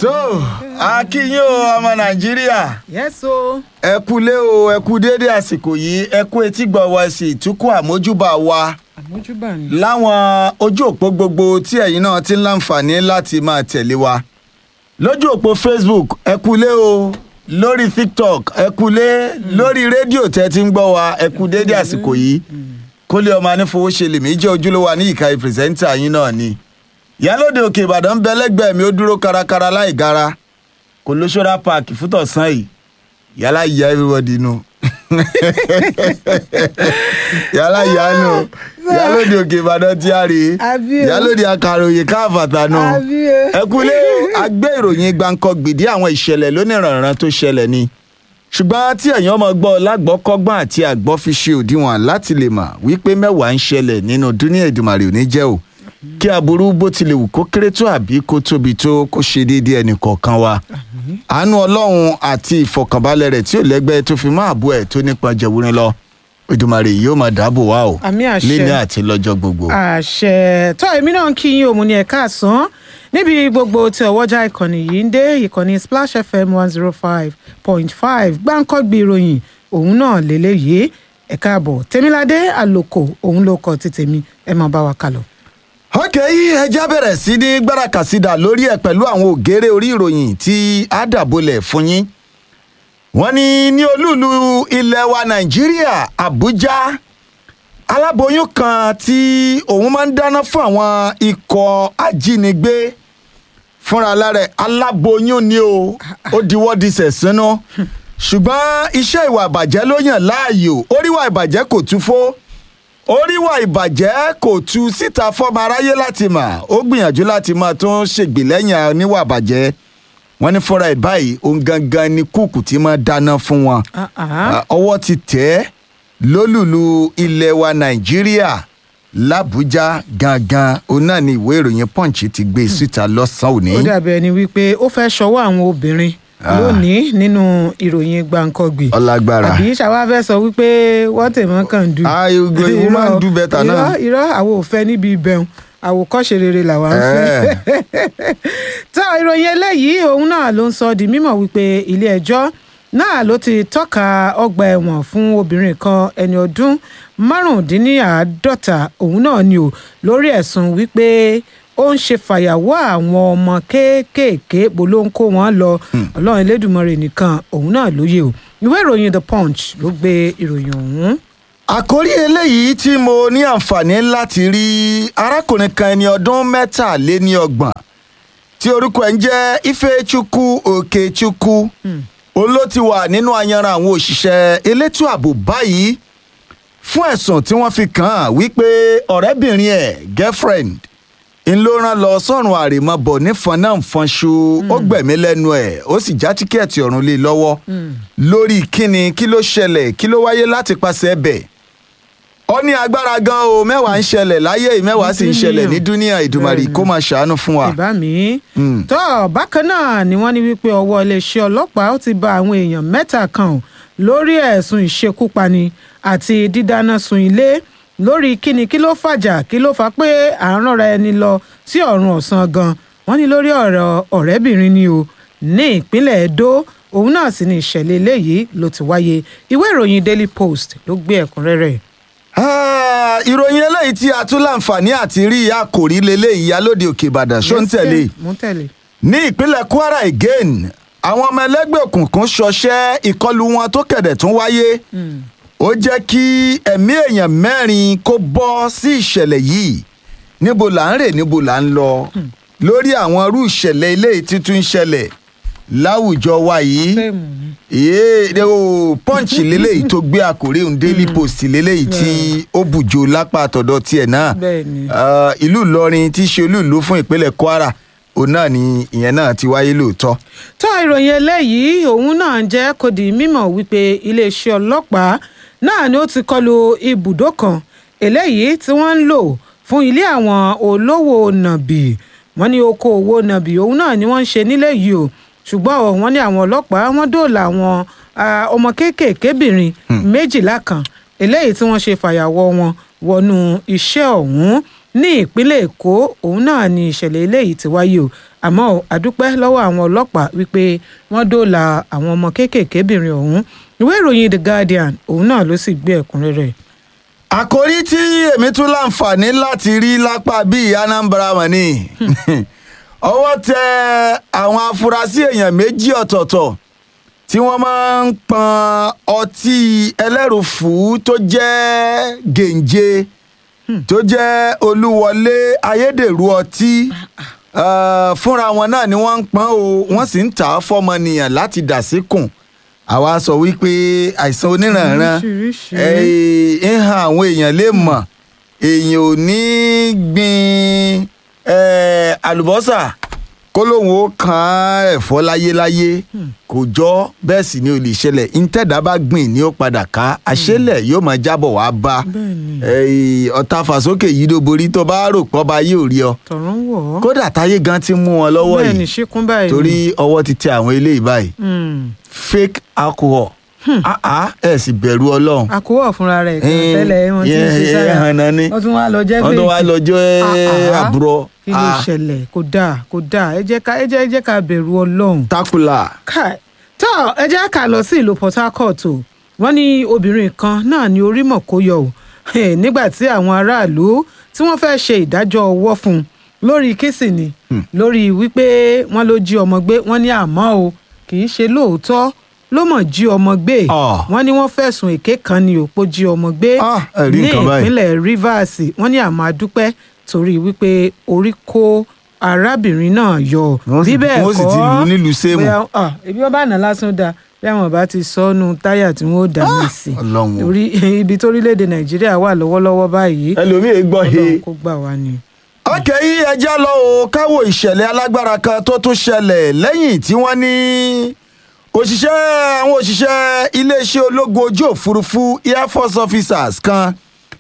tó akínyìn o ọmọ nàìjíríà yes o. ẹ kú lé o ẹ kú déédé àsìkò yìí ẹ kú etí gbọ̀ wá sí ìtúkọ̀ àmójúbà wa àmójúbà ni. láwọn ojú òpó gbogbo tí ẹ̀yin náà ti ń láǹfààní láti máa tẹ̀lé wa lójú òpó facebook ẹ kú lé o lórí tiktok ẹ kú lé lórí rédíò tẹ́ ti ń gbọ́ wa ẹ kú déédé àsìkò yìí kólé ọmọ anífowóṣe lèmi jẹ́ ojúlówó ní ìka ìpìrìsẹ́ńtà yín náà ni ìyálòde òkè ìbàdàn ń bẹ lẹ́gbẹ̀ẹ́ mi ó dúró kárakára láì gara kò ló ṣọ́ra páàkì fútọ̀sán yìí yálà ìyá everybody nù yálà ìyá nù ìyálòde òkè ìbàdàn tí a rè é Àbí o. ìyálòde akàròyìn káàfàtà nù Àbí o. ẹ kúlé agbé ìròyìn gbáǹkọ gbìdí àwọn ìṣẹ̀lẹ̀ lónìrànràn tó ṣẹlẹ̀ ni ṣùgbọ́n tí ẹ̀yin ọmọ gbọ́ lágbọ́kọ́gbọ́n àti àgbọ́ fi ṣe òdiwọ̀n láti lè mọ̀ wípé mẹ́wàá ń ṣẹlẹ̀ nínú dúníà ìdùmàrè òní jẹ́ o kí aburú bó tilẹ̀ wù kó kéré tó àbí kó tóbi tó kó ṣe déédéé ẹnì kọ̀ọ̀kan wa àánú ọlọ́run àti ìfọkànbalẹ̀ rẹ̀ tí ò lẹ́gbẹ́ tó fi máa bú ẹ̀ tó nípa jẹ̀wúrin lọ ìdùmàrè yóò máa dáàbò wá o Àmín àṣẹ. léni àti lọ́jọ́ gbogbo. àṣẹ tó èmi náà ń kí yín òun ní ẹ̀ka àsán níbi gbogbo tí ọwọ́jà ìkànnì yìí ń dé ìkànnì splash fm one zero five point five gbáǹkọ́gbì ìròyìn òun náà lélẹ́yìí ẹ̀ka àbọ̀ tèmiládé àlòkò òun ló kọ ti tèmi ẹ máa bá wa kálọ. ok ẹja bẹ̀rẹ̀ sí ní gbárakàsídà lórí ẹ̀ pẹ̀lú àwọn ògèrè orí ìròyìn tí a dàbolẹ̀ fún yín wọ́n ní ní olúùlú ilẹ̀ wa nàìjíríà àbújá aláboyún kan tí òun máa ń dáná fún àwọn ikọ̀ ajínigbé fúnra lára ẹ̀, aláboyún ni o ó diwọ́ di sẹ̀sínú ṣùgbọ́n iṣẹ́ ìwà ìbàjẹ́ ló yàn láàyò oríwà ìbàjẹ́ kò tú fó oríwà ìbàjẹ́ kò tú síta fọ́mọ aráyé láti mà ó gbìyànjú láti máa tún ṣègbè lẹ́yìn oníwà ìbàjẹ́ wọ́n ní fúnra ẹ̀ báyìí òun gangan ni kúùkù tí máa dáná fún wọn Ah, ah. Ah, ọwọ́ ti tẹ̀ ẹ́ lólùlù ilẹ̀ wa nàìjíríà làbújá gangan òun náà ni ìwé ìròyìn punch ti gbé síta lọ́sàn-án òní. ó dàbí ẹni wípé ó fẹ́ ṣọwọ́ àwọn obìnrin lónìí nínú ìròyìn gbàǹkọ́gbì ọlágbára àbí ṣàwa fẹ́ sọ wípé wọ́n tèmọ́ kàn dù. Ah, ìgò ìwọ máa ń do better náà. irọ́ irọ́ àwọn ò fẹ́ níbi ìbẹ̀rùn àwòkọ́ṣe rere làwa ń fẹ́. tó ìròyìn eléyìí òun náà ló ń sọ di mímọ̀ wípé ilé ẹjọ́ náà ló ti tọ́ka ọgbà ẹ̀wọ̀n fún obìnrin kan ẹni ọdún márùndínláàádọ́ta òun náà ni o lórí ẹ̀sùn wípé ó ń ṣe fàyàwọ́ àwọn ọmọ kéékèèké bó ló ń kó wọn lọ ọlọ́run elédùnmọ̀rẹ̀ nìkan òun náà lóye o ìwé ìròyìn the punch ló gbé ìròyìn ọ̀hún. àkórí eléyìí tí mo ní àǹfààní láti rí arákùnrin kan ẹni ọdún mẹ́tàléníọgbọ̀n tí orúkọ ẹ̀ ń jẹ́ ifechukwu okechukwu òun ló ti wà nínú ayanran àwọn òṣìṣẹ́ elétò ààbò báyìí fún ẹ̀sùn tí wọ́n fi kàn án wípé ọ̀rẹ́bìnrin ẹ̀ girlfriend ń ló rán lọ sọ́run àrèmabọ̀ nífọn náà fọnṣu ó gbẹ̀mí lẹ́nu ẹ̀ ó sì já tíkẹ́ẹ̀tì ọ̀run lé lọ́wọ́ lórí kíni kí ló ṣẹlẹ̀ kí ló wáyé láti pàṣẹ ẹbẹ̀ ó ní agbára gan o mẹ́wàá ń ṣẹlẹ̀ láyé yìí, mẹ́wàá sì ń ṣẹlẹ̀ ní dúníà ìdùmarì kó máa ṣàánú fún wa. ìbá mi. Mm. tó bákan náà ni wọ́n ní wípé ọwọ́ iléeṣẹ́ ọlọ́pàá ó ti bá àwọn èèyàn mẹ́ta kan ò lórí ẹ̀sùn ìṣekúpani àti dídáná sun ilé lórí kíni kí ló fàjà kí ló fà pé à ń rọra ẹni lọ sí ọ̀run ọ̀sán gan wọ́n ní lórí ọ̀rọ̀ ọ̀rẹ́bìnrin ni o ní ìpínlẹ̀ Edo òun náà sì ni ìṣẹ̀lẹ̀ eléyìí ló ti wáyé ìwé ìròyìn Daily Post ló gbé ẹ̀kúnrẹ́rẹ́ Ah, ìròyìn eléyìí tí a tún láǹfààní àti rí àkòrí leléyìí alóde òkè ìbàdàn ṣó ń tẹ̀lé mú tẹ̀lé. ní ìpínlẹ̀ kwara again àwọn ọmọ ẹlẹ́gbẹ́ òkùnkùn ṣọṣẹ́ ìkọlù wọn tó kẹ̀dẹ̀ tún wáyé ó jẹ́ kí ẹ̀mí èèyàn mẹ́rin kó bọ́ sí ìṣẹ̀lẹ̀ yìí níbo là ń rè níbo là ń lọ lórí àwọn irú ìṣẹ̀lẹ̀ eléyìí títún ń ṣẹlẹ̀ láwùjọ wa yìí fẹ́ẹ̀mù ni. èyí o punch leléyìí tó gbé àkòrí òun daily post leléyìí tí ó bùjò lápá àtọ̀dọ̀ tiẹ̀ náà bẹ́ẹ̀ ni. Ah, ìlú ìlọrin tí í ṣe olú ìlú fún ìpínlẹ̀ kwara òun náà ni ìyẹn náà ti wáyé lóòótọ́. tó ìròyìn eléyìí òun náà jẹ́ kó di mímọ̀ wípé iléeṣẹ́ ọlọ́pàá náà ni ó ti kọlu ibùdó kan eléyìí tí wọ́n ń lò fún ilé àwọn olówó nàbì wọ́n ní oko òwò nàbì òun náà ni wọ́n ń ṣe nílé yìí o ṣùgbọ́n o, wọ́n ní àwọn ọlọ́pàá wọ́n dóòlà àwọn ah, ọmọ kéékèèkébìnrin méjìlá kan eléyìí tí wọ́n ṣe fàyàwọ́ wọn wọnú iṣẹ́ ọ̀hún ní ìpínlẹ̀ èkó òun náà ni ìṣẹ̀lẹ̀ eléyìí ti wáyé o àmọ́ o, àdúpẹ́ lọ́wọ́ àwọn ọlọ́pàá wípé wọ́n dóòlà àwọn ọmọ kéékèèkébìnrin ọ̀hún ìwé ìròyìn the guardian òun náà ló sì gbé ẹ̀kúnrẹ́rẹ́ àkòrí tí èmi tún láǹfààní láti rí lápá bíi anambra mọ̀ ni ọwọ́ tẹ àwọn afurasí èèyàn méjì ọ̀tọ̀ọ̀tọ̀ tí wọ́n máa ń pọn ọtí ẹlẹ́rùfù tó jẹ́ gèǹje tó jẹ́ olúwọlé ayédèrú ọtí eh, fúnra wọn náà ni wọ́n ń pọn o wọ́n sì ń tà á fọ́mọnìyàn láti dà síkùn àwa sọ wípé àìsàn oníranran Oríṣiríṣi. eh, ń han àwọn èèyàn lè mọ̀ èèyàn ò ní gbin eh, àlùbọ́sà kó lóun ó kan ẹ̀fọ́ láyéláyé kò jọ bẹ́ẹ̀ sì ni ò lè ṣẹlẹ̀ ntẹ́dá bá gbìn ni ó padà ká àṣẹlẹ̀ yóò máa jábọ̀ wá bá Bẹ́ẹ̀ni. Eh, ọ̀tá fàsókè yìí ló borí tó bá rò pọ́ bá yóò rí ọ tọ̀rọ̀ ń wọ̀ ọ́ kódà táyé gan ti mú wọn lọ́wọ́ bẹ́ẹ̀ ni yìí ṣíkún báyìí torí ọwọ́ ti tẹ àwọn eléyìí báyìí Mm. fake alcohol ah ah ẹ sì bẹ̀rù ọlọ́run àkówọ̀ fúnra rẹ̀ kan Eh, tẹ́lẹ̀ wọn ti ń yeah, ṣe yeah, sára hànà ni. wọ́n tún wá lọ jẹ́ wọ́n tó wá fèèkì. lọ́jọ́ Ah, ah. àbúrò kí ló ṣẹlẹ̀ kò dáa kò dáa ẹ jẹ́ ká ẹ jẹ́ ẹ jẹ́ ká bẹ̀rù ọlọ́run. takula Kai, tó ẹ jẹ́ ká lọ sí ìlú Port Harcourt o wọ́n ní obìnrin kan náà ní orí mọ̀ kó yọ o Eh, nígbà tí àwọn aráàlú tí wọ́n fẹ́ ṣe ìdájọ́ ọwọ́ fún un lórí kísì ni lórí wípé wọ́n ló jí ọmọ gbé wọ́n ní àmọ́ o kì í ṣe lóòótọ́ ló mọ̀ jí ọmọ gbé Ah. wọ́n ní wọ́n fẹ̀sùn èké kan ní òpó jí ọmọ gbé Ah, ẹ rí ní nǹkan báyìí. ìpínlẹ̀ Rivers wọ́n ní àmọ́ adúpẹ́ torí wípé orí kó arábìnrin náà yọ Wọ́n sì- bí bẹ́ẹ̀ wọ́n sì ti lù ú nílùú Sémù. bóyá ah, ebi wọn bá nà lásán da bí àwọn bá ti sọnù táyà tí wọn ó dà mí sí Ọlọ́run o. torí ibi torílẹ̀-èdè Nàìjíríà wà lọ́wọ́lọ́wọ́ báyìí ẹlòmíì gbọ́ he. Ọlọ́run kó gbà wá ni. ọkẹ́ yìí ẹjẹ́ lọ o káwo ìṣẹ̀lẹ̀ alágbára kan tó tún ṣẹlẹ̀ lẹ́yìn tí wọ́n ní òṣìṣẹ́ àwọn òṣìṣẹ́ iléeṣẹ́ ológun ojú òfurufú air force officers kan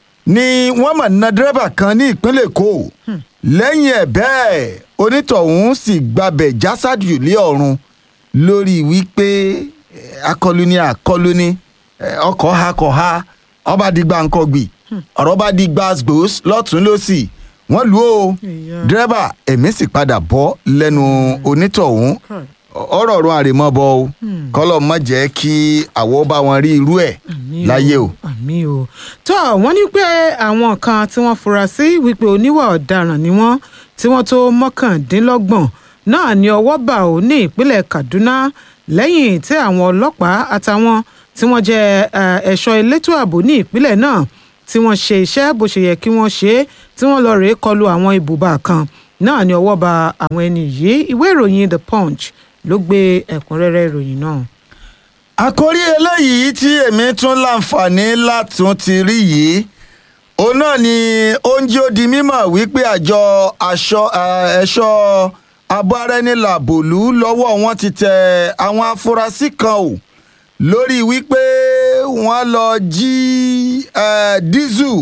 ni wọ́n mọ̀ ná dírẹ́bà kan ní ìpínlẹ̀ èkó lẹ́yìn ẹ̀ bẹ́ẹ̀ onítọ̀hún sì gbabẹ̀ jásádù lé ọ̀run lórí wípé eh, akọlù ni akọlù ni eh, ọkọ̀ ha kọ̀ ha ọba di gbàǹkọ̀gbì ọ̀rọ̀ bá di gbàgbós lọ́tún lọ́sì wọ́n lù ó Ìyá. dírẹ́bà ẹ̀mí sì padà bọ́ lẹ́nu onítọ̀hún Kai. ọ̀rọ̀ ọ̀run àrèmọ́bọ o kọ́lọ̀ mọ̀ jẹ́ kí àwọ̀ bá wọn rí irú ẹ̀ Àmín láyé o. àmì o tó wọ́n ní pé àwọn kan tí wọ́n fura sí wípé oníwà ọ̀daràn ni wọ́n tí wọ́n tó mọ́kàndínlọ́gbọ̀n náà ní ọwọ́ bà ó ní ìpínlẹ̀ Kaduna lẹ́yìn tí àwọn ọlọ́pàá àtàwọn tí wọ́n jẹ́ eh, ẹ̀ṣọ́ elétò ààbò ní ìpínlẹ̀ náà tí wọ́n ṣe iṣẹ́ bó ṣe yẹ kí wọ́n ṣe é tí wọ́n lọ rèé kọlu àwọn ibùba kan náà ní ọwọ́ bà àwọn ẹni yìí ìwé ìròyìn The Punch ló gbé ẹ̀kúnrẹ́rẹ́ ìròyìn náà. àkórí eléyìí tí èmi tún láǹfààní látún ti rí yìí òun náà ni oúnjẹ ó di mímọ̀ wípé àjọ aṣọ eh, ẹ̀ṣọ́ abọ́rẹ́nìlàbòlú lọ́wọ́ wọn ti tẹ àwọn afurasí kan o lórí wípé wọ́n lọ jí eh, dísù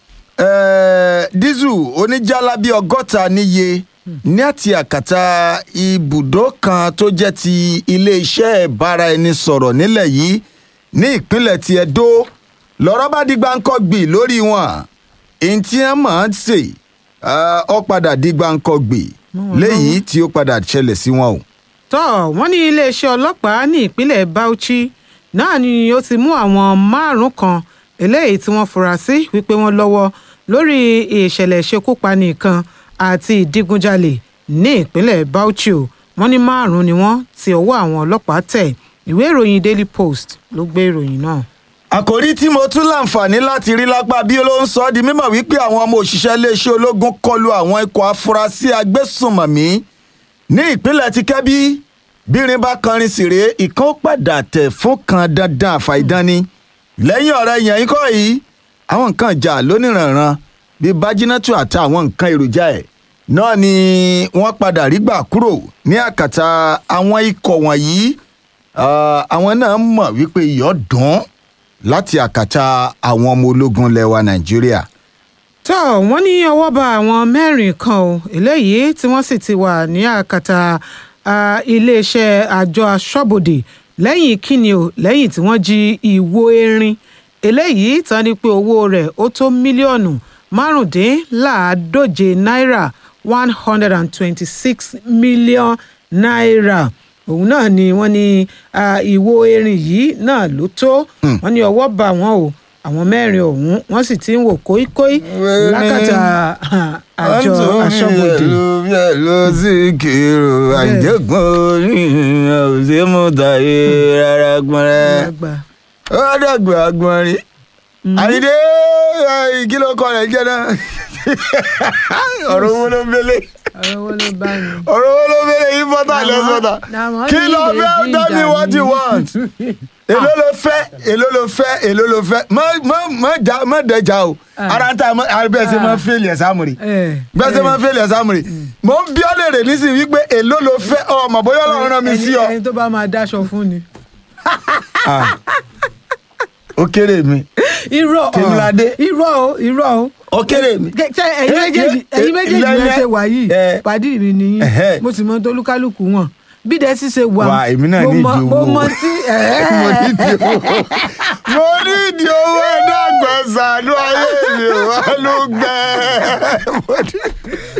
eh, dísù oníjàlábí ọgọ́ta níye ní àti àkàtà ibùdó kan tó jẹ́ ti iléeṣẹ́ ìbáraẹnisọ̀rọ̀ nílẹ̀ yìí ní ìpínlẹ̀ ti Ẹdó lọ́rọ̀ bá di gbáǹkọ́gbì lórí wọn èyí tí wọ́n máa ń ṣe eh, ó padà di gbáǹkọ́gbì léyìí tí ó padà ṣẹlẹ̀ sí wọn o. tọ́ wọ́n ní iléeṣẹ́ ọlọ́pàá ní ìpínlẹ̀ Bauchi náà ni ó ti mú àwọn márùn-ún kan eléyìí tí wọ́n fura sí wípé wọ́n lọ́wọ́ lórí ìṣẹ̀lẹ̀ ìṣekúpani kan àti ìdígunjalè ní ìpínlẹ̀ Bauchi o wọ́n ní márùn-ún ni wọ́n tí ọwọ́ àwọn ọlọ́pàá tẹ̀ ìwé ìròyìn Daily Post ló gbé ìròyìn náà. àkòrí tí mo tún láǹfààní láti rí lápá bí ló ń sọ ọ́ di mímọ̀ wípé àwọn ọmọ òṣìṣẹ́ iléeṣẹ́ ológun kọlu àwọn ikọ̀ afurasí agbésùnmọ̀mí ní ìpínlẹ̀ ti kẹ́bí bírin bá kọrin sì rèé ìkan ó padà tẹ̀ fún kan dandan àfàìdánni lẹ́yìn ọ̀rẹ́ yẹn ikọ̀ yìí àwọn nǹkan ìjà lóníranran bíi bájínátù àtàwọn nǹkan èròjà ẹ̀ náà ni wọ́n padà rí gbà kúrò ní àkàtà àwọn ikọ̀ wọ̀nyí Ah, àwọn náà mọ̀ wípé iyọ̀ dùn láti àkàtà àwọn ọmọ ológun lẹwa nàìjíríà. tó wọ́n ní ọwọ́ bá àwọn mẹ́rin kan o eléyìí tí wọ́n sì ti wà ní àkàtà ah, iléeṣẹ́ àjọ aṣọ́bodè lẹ́yìn kíni o lẹ́yìn tí wọ́n jí ìwo erin eléyìí tán ni pé owó rẹ̀ ó tó mílíọ̀nù márùndínláàádóje náírà one hundred and twenty-six million naira òun náà ni wọ́n ní ah, ìwo erin yìí náà ló tó wọ́n ní ọwọ́ bá wọn o àwọn mẹ́rin ọ̀hún wọ́n sì ti ń wò kóíkóí Wẹ́rẹ́. lákàtà ah, àjọ aṣọ́bodè. ló sì kérò àìjẹ́gbọ́n orí òsèmùtàyè rárá gbọ́nrẹ́. Àgbà. ó dàgbà agbọ̀nrín. àyídé kí ló kọ rẹ̀ jẹ́ náà. ọ̀rọ̀ wo ló mele ọ̀rọ̀ wo ló bá mi. ọ̀rọ̀ wo ló mele yìí bọ́tà lẹ́sọ̀tà. Làwọn kí ló ní fẹ́ ìrètí tell me ìjà what you mi. want. èló ló fẹ́ èló ló fẹ́ èló ló fẹ́ má má má jà má dẹjà o Ah. ara ń ta bẹ́ẹ̀ ṣe máa fẹ́ẹ̀lì ẹ̀ sáàmùrì Eh, bẹ́ẹ̀ ṣe máa fẹ́ẹ̀lì ẹ̀ sáàmùrì mò ń bí ọ́ léèrè nísìnyí wípé èló ló fẹ́ ọmọ bóyá ọlọ́run rán mi sí ọ. ẹni ẹni tó bá máa dáṣọ fún ni. Ah. ó kéré mi irọ́ Tèmiládé. irọ́ o irọ́ o. ó kéré mi. Ṣé ẹ̀yin Eh, méjèèjì eh, ẹ̀yin méjèèjì lẹ́lẹ́- lẹ ṣe wà yìí Eh. pàdí mi nìyí Ẹ̀hẹ́. mo sì mọ tolúkálùkù wọn bí dẹ sì ṣe wà Wà, èmi náà mo ní mọ- ìdí mo owó. mọ tí mo ní ìdí owó mo ní ìdí owó ẹ̀dàgbà sànú ayé mi ò wá ló gbẹ. Mo ní-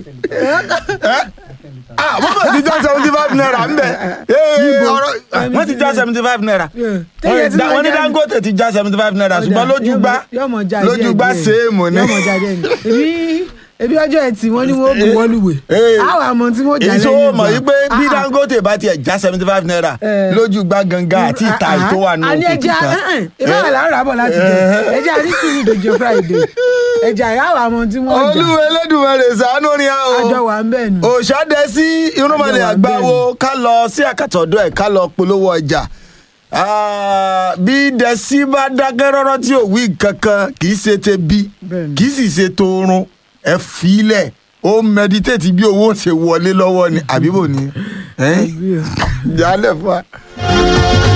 Ah, wọ́n mọ̀ ti já seventy five naira ń bẹ̀. Ee, ọ̀rọ̀- wọ́n ti já seventy five naira. Téyẹ tí wọ́n ní wọ́n já- Dangote ti já seventy five naira ṣùgbọ́n lójú gbá yọmọ já lójú díẹ̀ gbá díẹ̀. séèmù ni. yọmọ já díẹ̀ ni ebi ebi ọjọ́ ẹtì wọn ni wọn bù wọlúwẹ Eh. àwọn àmọ́ tí wọn jà èyí lẹ́yìn tó mọ̀ ìgbà. yí pé bí Ah, ah. Dangote bá tiẹ̀ já seventy five naira Eh. lójú gbá gangan àti ìta Ah, ah. tó wà nù àní ẹja ìbára làárọ̀ àbọ̀ láti jẹ ẹja ní sùúrù dòjò friday ẹja ìyáwó àmọ́ tí wọ́n jà olúwa Elédùmarè ṣàánú ni a o àjọ wà ń bẹ̀ nù. òṣàdé sí irúnmọlẹ̀ Àjọ wà àgbáwo ká lọ sí àkàtọ̀dọ̀ ẹ̀ ká lọ polówó ọjà Ah, bí dẹ̀sí bá dákẹ́ rọ́rọ́ tí ò wí kankan kì í ṣe te bí Bẹ́ẹ̀ni. kì í sì ṣe torun ẹ filẹ̀ ó mẹditéètì bí owó ṣe wọlé lọ́wọ́ ni àbíbò ni Àbí o. jálẹ̀ fún wa.